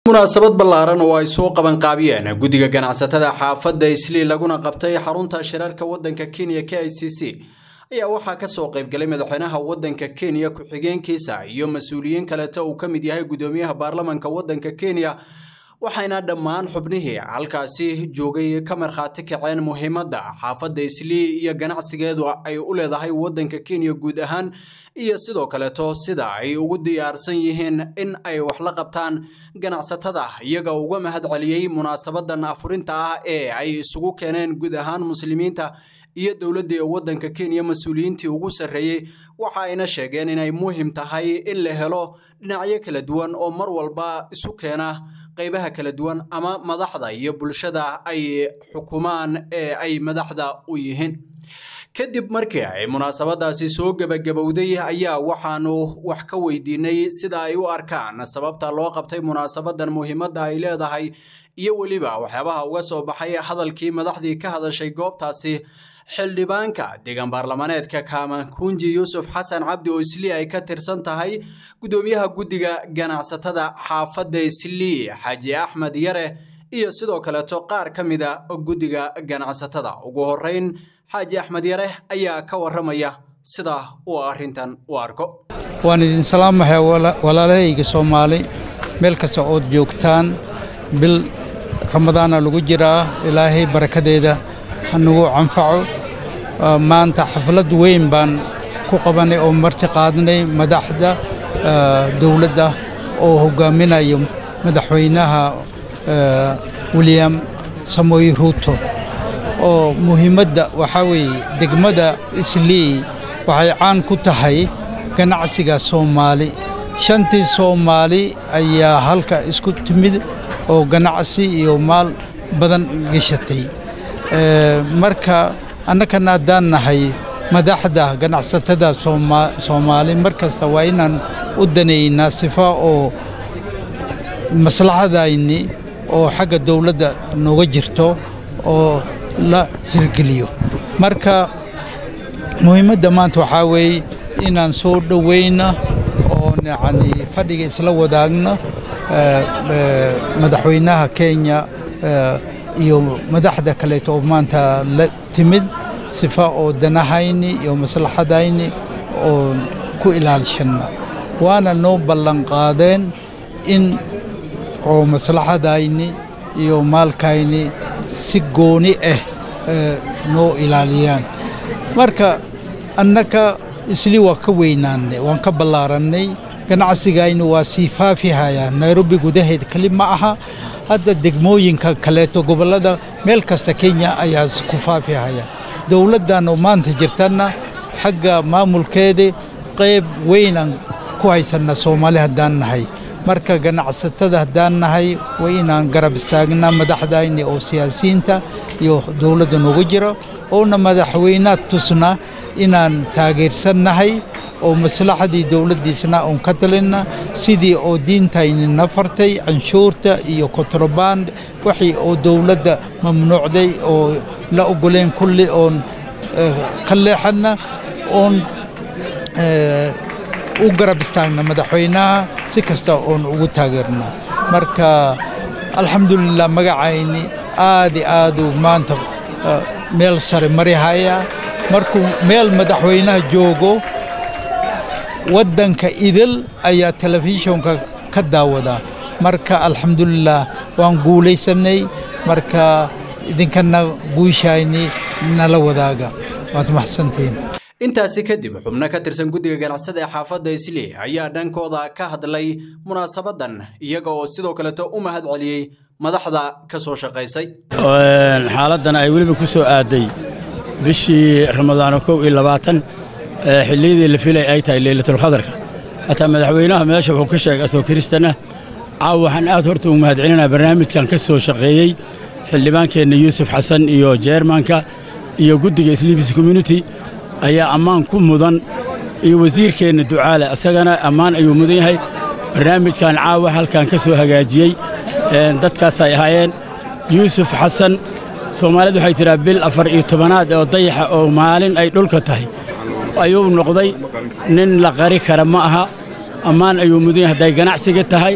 munaasabad ballaaran oo ay soo qabanqaabiyeen guddiga ganacsatada xaafadda islii laguna qabtay xarunta shirarka waddanka kenya k i c c ayaa waxaa ka soo qaybgalay madaxweynaha waddanka kenya ku-xigeenkiisa iyo mas-uuliyiin kaleta uu ka mid yahay guddoomiyaha baarlamanka waddanka kenya waxayna dhammaan xubnihii halkaasi joogay ka markhaati kaceen muhiimadda xaafadda islii iyo ganacsigeedu ay u leedahay waddanka kenya guud ahaan iyo sidoo kaleeto sida ay ugu diyaarsan yihiin in ay wax la qabtaan ganacsatada iyaga uga mahad celiyey munaasabadan afurinta ah ee ay isugu keeneen guud ahaan muslimiinta iyo dowladda waddanka kenya mas-uuliyiintii ugu sarreeyey waxa ayna sheegeen inay muhim tahay in la helo dhinacyo kala duwan oo mar walba isu keena qaybaha kala duwan ama madaxda iyo bulshada ay xukumaan ee ay madaxda u yihiin kadib markii ay munaasabadaasi soo gebagabowday ayaa waxaanu wax ka weydiinay sida ay u arkaan sababta loo qabtay munaasabadan muhiimadda ay leedahay iyo weliba waxyaabaha uga soo baxay hadalkii madaxdii ka hadashay goobtaasi xildhibaanka deegaan baarlamaneedka kaamankunji yuusuf xasan cabdi oo islii ay ka tirsan tahay guddoomiyaha guddiga ganacsatada xaafadda islii xaaji axmed yare iyo sidoo kaleeto qaar ka mida guddiga ganacsatada ugu horeyn xaaji axmed yare ayaa ka waramaya sida uu arrintan u arko waan idin salaamahay walaalahayga soomaali meel kasta ood joogtaan bil ramadaana lagu jiraa ilaahay barakadeeda hanagu canfaco maanta xaflad weyn baan ku qabanay oo marti qaadnay madaxda dowladda oo hoggaaminayo madaxweynaha william samoy ruuto oo muhiimadda waxaa weeye degmada islii waxay caan ku tahay ganacsiga soomaali shantii soomaali ayaa halka isku timid oo ganacsi iyo maal badan geshatay marka annakana haddaan nahay madaxda ganacsatada soomaali mar kasta waa inaan u danaynaa sifa oo maslaxadayni oo xagga dawladda nooga jirto oo la hirgeliyo marka muhiimadda maanta waxaa weeye inaan soo dhowayno oo yacni fadhiga isla wadaagno madaxweynaha kenya iyo madaxda kaleeto oo maanta la timid sifa oo danahayni iyo maslaxadayni oo ku ilaalishanna waana noo ballanqaadeen in oo maslaxadayni iyo maalkayni si gooni ah noo ilaaliyaan marka annaka isli waa ka weynaannay waan ka ballaarannay ganacsigaynu waa sii faafihayaa nairobi gudaheed keli ma aha hadda degmooyinka kaleeto gobollada meel kasta kenya ayaa ku faafihaya dowladdan oo maanta jirtanna xagga maamulkeeda qayb weynaan ku haysanna soomaali haddaan nahay marka ganacsatada haddaan nahay waa inaan garab istaagnaa madaxdayni oo siyaasiyiinta iyo dowladda noogu jiro oona madaxweynaha tusna inaan taageersannahay oo maslaxadii dowladdiisna uun ka talinna sidii oo diintayni na fartay canshuurta iyo kontraband wixii oo dowladda mamnuucday oo la ogoleen kulli oon ka leexanna oon u garab istaagna madaxweynaha si kasta oon ugu taageerna marka alxamdulilah magacayni aadi aaduu maanta meel sare marihaya markuu meel madaxweynaha joogo waddanka idil ayaa telefishonka ka daawadaa marka alxamdulilah waan guulaysannay marka idinkana guushayni nala wadaaga waad maxsantihiin intaasi kadib xubno ka tirsan guddiga ganacsada ee xaafadda islii ayaa dhankooda ka hadlay munaasabadan iyaga oo sidoo kaleto u mahad celiyey madaxda ka soo shaqaysay xaaladdan ay weliba ku soo aaday bishii ramadaano kow iyo labaatan xilliyadii la filay ay tahay leylatulkhadarka hataa madaxweynaha meesha wuxuu ka sheegay asoo kiristana caaw waxaan aad horta ugu mahad celinaa barnaamijkan ka soo shaqeeyey xildhibaankeenna yuusuf xasan iyo jeermanka iyo guddiga islibis community ayaa ammaan ku mudan iyo wasiirkeenna ducaale isagana ammaan ayuu mudan yahay barnaamijkan caawa halkan ka soo hagaajiyey dadkaasay ahaayeen yuusuf xasan soomaalidu waxay tidhaa bil afar iyo tobanaad oo dayaxa oo maalin ay dhulka tahay ayuu noqday nin la qari kara ma aha ammaan ayuu mudan yahay hadday ganacsiga tahay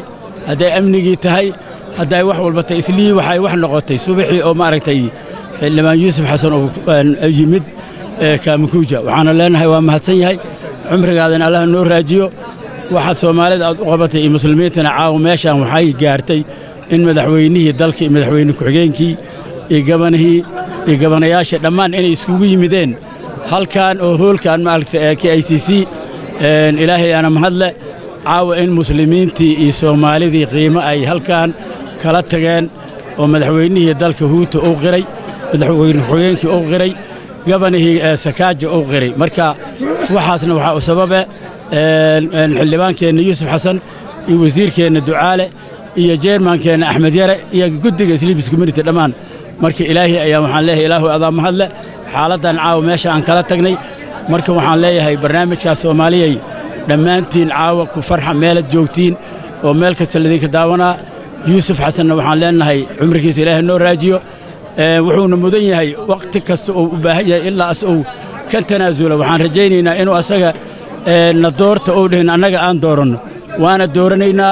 hadday amnigii tahay hadday wax walba tahay islii waxay wax noqotay subaxii oo maaragtay xildhibaan yuusuf xasan oo yimid kaamikuuja waxaana leenahay waa mahadsan yahay cumrigaadana allah noo raajiyo waxaad soomaalida aad u qabatay iyo muslimiintana caawa meeshaan waxay gaartay in madaxweynihii dalka iyo madaxweyne ku-xigeenkii iyo gabanihii iyo gabanayaashii dhammaan inay iskugu yimideen halkan oo hoolkan maaragta k i c c ilaahay aana mahadle caawa in muslimiintii iyo soomaalidii qiimo ay halkan kala tageen oo madaxweynihii dalka huuta uu qiray madaxweyne ku-xigeenkii uu qiray gabanihii sakaaja uu qiray marka waxaasna waxaa u sababe xildhibaankeenna yuusuf xasan iyo wasiirkeenna ducaale iyo jeermaankeenna axmed yare iyo guddiga sliibis community dhammaan marka ilaahay ayaa waxaan leeyahay ilaahu adaa mahadle xaaladdan caawa meesha aan kala tagnay marka waxaan leeyahay barnaamijkaas soomaaliyay dhammaantiin caawa ku farxa meelad joogtiin oo meel kasta ladinka daawanaa yuusuf xasanna waxaan leenahay cumrigiisa ilaahay noo raajiyo wuxuuna mudan yahay wakhti kasta uu u baahan yahay ilaa as uu ka tanaasula waxaan rajaynaynaa inuu asaga na doorta ou dhihin annaga aan dooranno waana dooranaynaa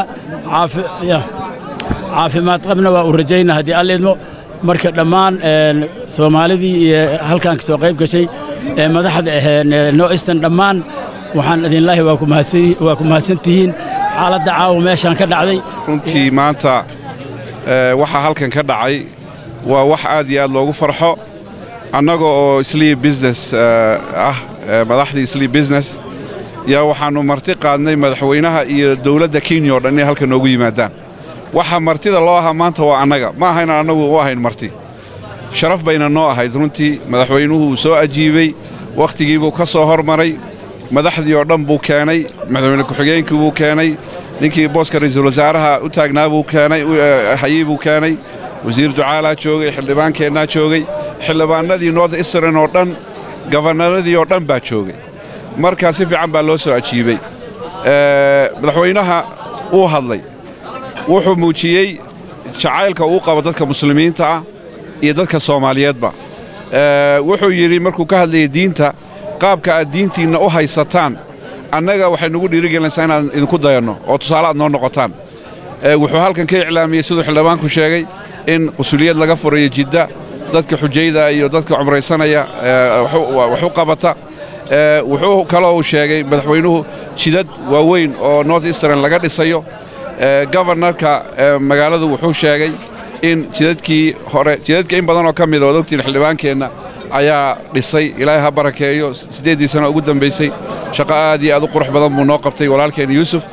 caafimaad qabna waa u rajaynaa haddii alliidmo marka dhammaan soomaalidii iyo halkaan ka soo qayb gashay ee madaxda aheen noistan dhammaan waxaan idinlaahi waa ku mahadsan tihiin xaaladda caawa meeshaan ka dhacday runtii maanta waxaa halkan ka dhacay waa wax aad iyo aad loogu farxo annaga oo islii business ah madaxdii islii business yaa waxaannu marti qaadnay madaxweynaha iyo dawladda kenya oo dhan inay halkan noogu yimaadaan waxa martida loo ahaa maanta waa annaga ma aha inaan annagu u ahayn marti sharaf bayna noo ahayd runtii madaxweynuhu uu soo ajiibey wakhtigiibuu ka soo hormaray madaxdii oo dhan buu keenay madaxweyne ku-xigeenkii buu keenay ninkii booska ra'iisul wasaaraha u taagnaa buu keenay hayii buu keenay wasiir ducaalaa joogay xildhibaankeennaa joogay xildhibaannadii north eastern oo dhan gabannaradii oo dhan baa joogay markaa si fiican baa loo soo ajiibey madaxweynaha wuu hadlay wuxuu muujiyey jacaylka uu qabo dadka muslimiinta ah iyo dadka soomaaliyeedba wuxuu yidhi markuu ka hadlayay diinta qaabka aad diintiinna u haysataan annaga waxay nugu dhiirigelinaysaa inaan idinku dayanno oo tusaale aad noo noqotaan wuxuu halkan ka iclaamiyey siduu xildhibaanku sheegay in qusuliyad laga furayo jidda dadka xujayda iyo dadka cumraysanaya wax u qabata wuxuu kaloo uu sheegay madaxweynuhu jidad waaweyn oo north eastern laga dhisayo gobarnarka magaaladu wuxuu sheegay in jidadkii hore jidadka in badan oo ka mida oad ogtiin xildhibaankeenna ayaa dhisay ilaahay ha barakeeyo siddeeddii sano ugu dambaysay shaqo aad iyo aad u qurux badan buu noo qabtay walaalkeenna yuusuf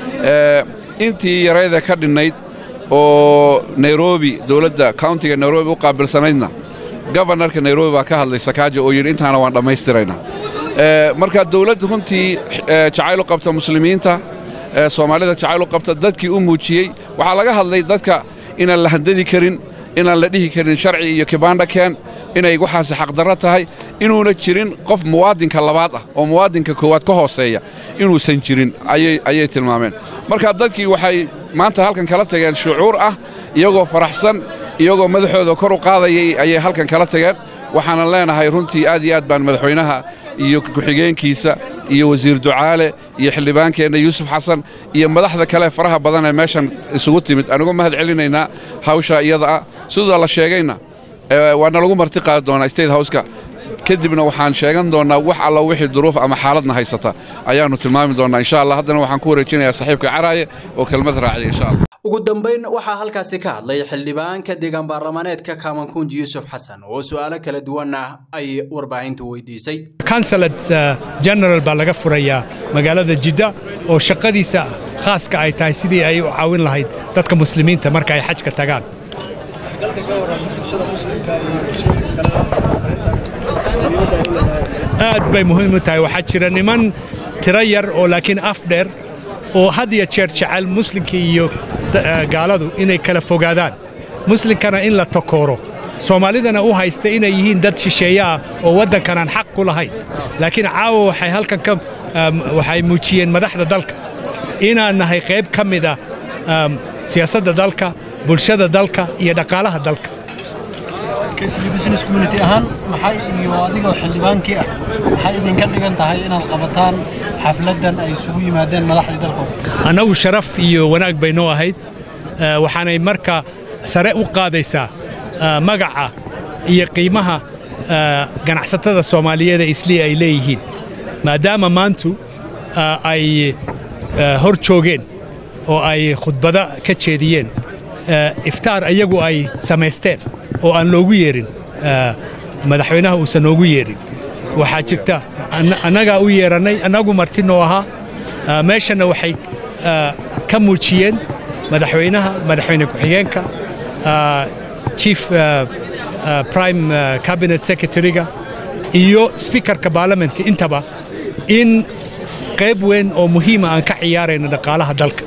intii yarayda ka dhinnayd oo nairobi dowladda countiga nairobi u qaabilsanaydna gobarnarka nairobi baa ka hadlay sakaaja oo yidhi intaana waan dhammaystiraynaa marka dawladda runtii jacayl u qabta muslimiinta soomaalida jacayl u qabta dadkii u muujiyey waxaa laga hadlay dadka inaan la handadi karin inaan la dhihi karin sharci iyo kibaandha keen inay waxaasi xaqdarro tahay inuuna jirin qof muwaadinka labaad ah oo muwaadinka koowaad ka hooseeya inuusan jirin ayay tilmaameen marka dadkii waxay maanta halkan kala tageen shucuur ah iyagoo faraxsan iyagoo madaxooda kor u qaadayay ayay halkan kala tageen waxaanan leenahay runtii aad iyo aad baan madaxweynaha iyo ku-xigeenkiisa iyo wasiir ducaale iyo xildhibaankeenna yuusuf xasan iyo madaxda kale faraha badan ee meeshan isugu timid anugu mahad celinaynaa hawsha iyada ah sidoo la sheegayna waana lagu marti qaadi doonaa state houska kadibna waxaan sheegan doonnaa wax alla wixii duruuf ama xaaladna haysata ayaannu tilmaami doonnaa insha allah haddana waxaan ku wareejinayaa saaxiibka caraaye oo kelmad raaciya insha allah ugu dambayn waxaa halkaasi ka hadlay xildhibaanka deegaan baarlamaneedka kaamankunji yuusuf xasan oo su'aalo kala duwanna ay warbaahintu weydiisay kansalad general baa laga furayaa magaalada jidda oo shaqadiisa khaaska ay tahay sidii ay u caawin lahayd dadka muslimiinta marka ay xajka tagaan aad bay muhiim u tahay waxaa jira niman tiro yar oo laakiin af dheer oo had iyo jeer jecel muslimka iyo gaaladu inay kala fogaadaan muslimkana in la takooro soomaalidana u haysta inay yihiin dad shisheeye ah oo waddankanaan xaq ku lahayn laakiin caawa waxay halkan ka waxay muujiyeen madaxda dalka inaan nahay qayb ka mida siyaasadda dalka bulshada dalka iyo dhaqaalaha dalka business community ahaan maxay iyo adigoo xildhibaankii ah maxay idinka dhigan tahay inaad qabataan xafladdan ay isugu yimaadeen madaxdii dalkooda annagu sharaf iyo wanaag bay noo ahayd waxaanay marka sare u qaadaysaa magaca iyo qiimaha ganacsatada soomaaliyeed ee islii ay leeyihiin maadaama maantu ay hor joogeen oo ay khudbado ka jeediyeen iftaar iyagu ay samaysteen oo aan loogu yeerin madaxweynaha uusan noogu yeerin waxaa jirta annagaa u yeerannay annagu martinoo ahaa meeshanna waxay ka muujiyeen madaxweynaha madaxweyne ku-xigeenka chief prime cabinet secretary-ga iyo speakerka baarlamentka intaba in qayb weyn oo muhiima aan ka ciyaarayno dhaqaalaha dalka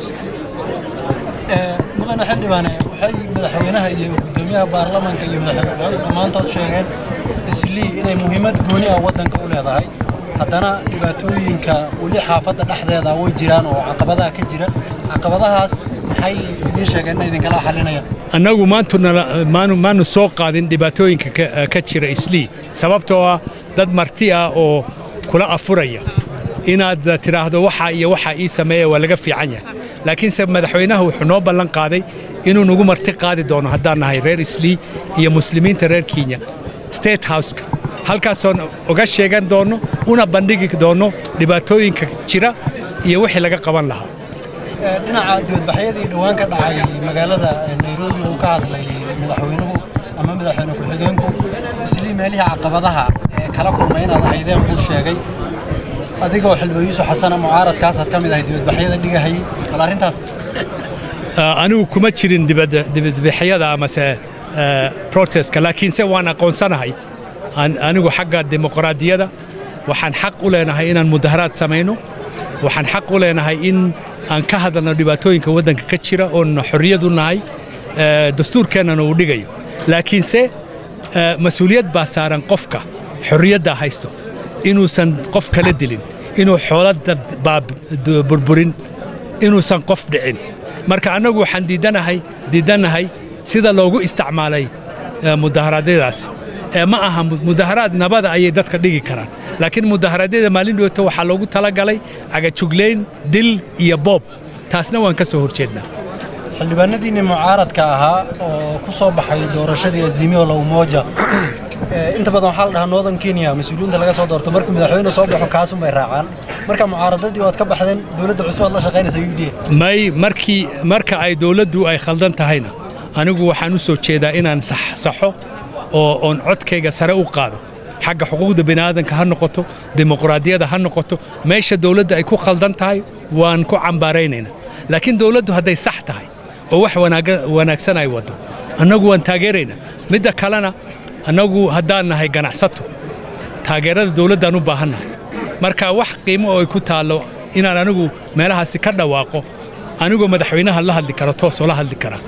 mudane xildhibaane waxay madaxweynaha iyo gudoomiyaha baarlamanka iyo madaxweyne ku-xigeenku dhammaantood sheegeen islii inay muhiimad gooni ah waddanka u leedahay haddana dhibaatooyinka weli xaafadda dhexdeeda way jiraan oo caqabadaha ka jira caqabadahaas maxay idiin sheegeen inay idinkala xalinayaan annagu maanu soo qaadin dhibaatooyinka ka jira islii sababtoo ah dad marti ah oo kula afuraya inaad tidhaahdo waxa iyo waxa ii sameeya waa laga fiican yahay laakiinse madaxweynaha wuxuu noo ballan qaaday inuu nagu marti qaadi doono haddaan nahay reer islii iyo muslimiinta reer kenya state houseka halkaasoon uga sheegan doonno una bandhigi doonno dhibaatooyinka jira iyo wixii laga qaban lahaa dhinaca dibadbaxyadii dhowaan ka dhacay magaalada nairobi uu ka hadlay madaxweynuhu ama madaxweyne ku-xigeenku islii meelihii caqabadaha ee kala kulmay inaad ahaydeen buu sheegay adigoo xildhibaan yuusuf xasana mucaaradkaasaad ka mid ahay dibadbaxyada dhigahayay bal arrintaas anigu kuma jirin dibadbaxyada amase protestka laakiinse waan aqoonsanahay anigu xagga dimuqraadiyadda waxaan xaq u leenahay inaan mudaharaad samayno waxaan xaq u leenahay in aan ka hadalno dhibaatooyinka waddanka ka jira oon xorriyad u nahay dastuurkeennana uu dhigayo laakiinse mas-uuliyad baa saaran qofka xorriyaddaa haysto inuusan qof kala dilin inuu xoolada burburin inuusan qof dhicin marka annagu waxaan diidanahay diidannahay sida loogu isticmaalay mudaharaadyadaas ma aha mudaharaad nabada ayay dadka dhigi karaan laakiin mudaharaadyada maalin dhowto waxaa loogu talagalay cagajuglayn dil iyo boob taasna waan ka soo horjeednaa xildhibaanadiinni mucaaradka ahaa oo ku soo baxay doorashadii azimio la umoja inta badan waxaa la dhahaa northern kenya mas-uuliyiinta laga soo doorto markuu madaxweyne soo baxo kaasun bay raacaan marka mucaaradadii waad ka baxdeen dowladda cusub aad la shaqaynaysa u d may markii marka ay dowladdu ay khaldan tahayna anigu waxaan u soo jeedaa inaan saxo oo oon codkayga sare u qaado xagga xuquuqda bini'aadanka ha noqoto dimuqraadiyadda ha noqoto meesha dowladda ay ku khaldan tahay waan ku cambaaraynaynaa laakiin dowladdu hadday sax tahay oo wax wanaagsan ay waddo annagu waan taageeraynaa midda kalena annagu haddaan nahay ganacsato taageerada dowladdaan u baahannahay marka wax qiimo oo ay ku taallo inaan anigu meelahaasi ka dhawaaqo anigoo madaxweynaha la hadli kara toosoo la hadli kara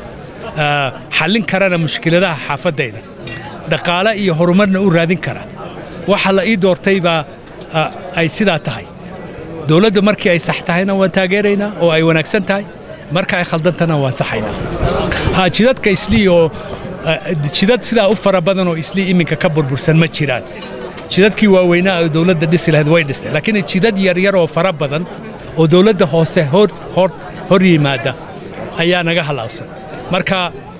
xallin karana mushkiladaha xaafaddayda dhaqaale iyo horumarna u raadin kara waxa la ii doortay baa ay sidaa tahay dowladda markii ay sax tahayna waan taageeraynaa oo ay wanaagsan tahay marka ay khaldantana waan saxaynaa ha jidadka islii oo jidad sidaa u fara badan oo islii iminka ka burbursan ma jiraan jidadkii waaweynaa oo dowladda dhisi lahayd way dhistay laakiin jidad yaryar oo fara badan oo dowladda hoose hor yimaada ayaa naga halaabsan marka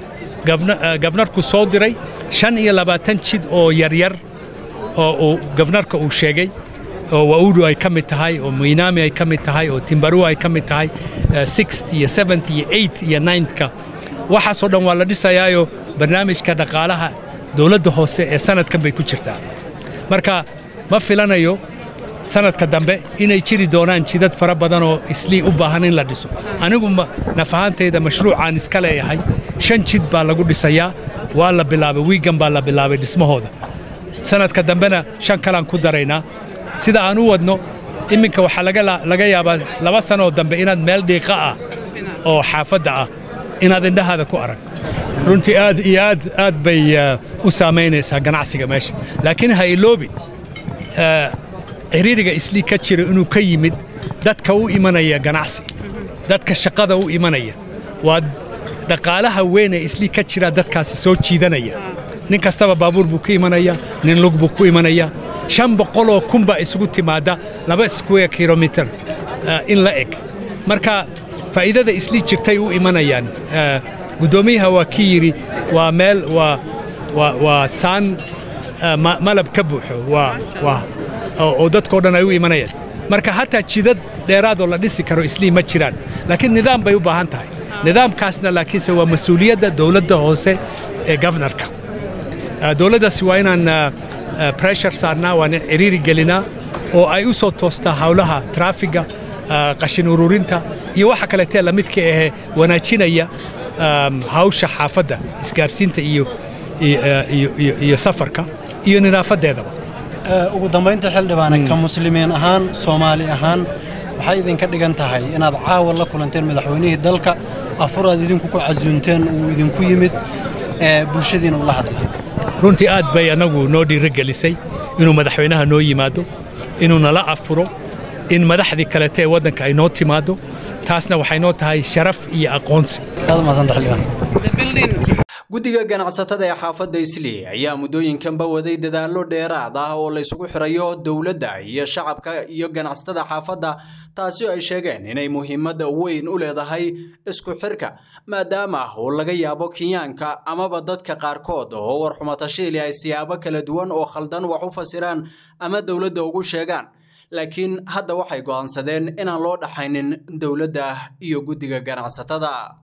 gabnarku soo diray shan iyo labaatan jid oo yaryar oo uu gabnarka uu sheegay oo waudu ay ka mid tahay oo muinaami ay ka mid tahay oo timbaru ay ka mid tahay sixt iyo seventh iyo eight iyo ninthka waxaasoo dhan waa la dhisayaayo barnaamijka dhaqaalaha dowladda hoose ee sanadkan bay ku jirtaa marka ma filanayo sanadka dambe inay jiri doonaan jidad fara badan oo islii u baahan in la dhiso anigu naf ahaantayda mashruucaan iska leeyahay shan jid baa lagu dhisayaa waa la bilaabay wiigan baa la bilaabay dhismahooda sanadka dambena shan kalaan ku daraynaa sida aan u wadno iminka waxaa laga yaabaa laba sanoo dambe inaad meel dhiiqa ah oo xaafadda ah inaad indhahaada ku arag runtii aad iyo aad aad bay u saamaynaysaa ganacsiga meesha laakiin ha iloobin ciriiriga islii ka jira inuu ka yimid dadka u imanaya ganacsi dadka shaqada u imanaya waa dhaqaalaha weyn ee islii ka jira dadkaasi soo jiidanaya nin kastaba baabuur buu ku imanaya nin lug buu ku imanaya shan boqoloo kun baa isugu timaadda laba square kilomitir in la eg marka faa'iidada islii jirtay u imanayaan guddoomiyaha waa kii yidhi waa meel waa waa waa saan malab ka buuxo waa waa oo dadkao dhan ay u imanayaan marka hataa jidad dheeraadoo la dhisi karo islii ma jiraan laakiin nidaam bay u baahan tahay nidaamkaasna laakiinse waa mas-uuliyadda dowladda hoose ee gofnarka dowladdaasi waa inaan breshar saarnaa waan ciriiri gelinaa oo ay u soo toostaa hawlaha traafiga qashin ururinta iyo waxa kaleetee lamidka ahee wanaajinaya hawsha xaafadda isgaarsiinta iyo iyo safarka iyo nidaafadeedaba ugu dambaynta xildhibaane ka muslimiin ahaan soomaali ahaan waxay idinka dhigan tahay inaad caawa la kulanteen madaxweynihii dalka afur aad idinku ku casuunteen uu idinku yimid ee bulshadiina ula hadlay runtii aad bay annagu noo dhiirogelisay inuu madaxweynaha noo yimaado inuu nala afuro in madaxdii kalete ee waddanka ay noo timaaddo taasna waxay noo tahay sharaf iyo aqoonsi guddiga ganacsatada ee xaafadda islii ayaa muddooyinkanba waday dadaallo dheeraad ah oo laysugu xirayo dowladda iyo shacabka iyo ganacsatada xaafadda taasi oo ay sheegeen inay muhiimadda weyn u leedahay isku xirka maadaama uu laga yaabo kenyaanka amaba dadka qaarkood oo warxumatashiili ay siyaabo kala duwan oo khaldan wax u fasiraan ama dowladda ugu sheegaan laakiin hadda waxay go'aansadeen inaan loo dhaxaynin dowladda iyo guddiga ganacsatada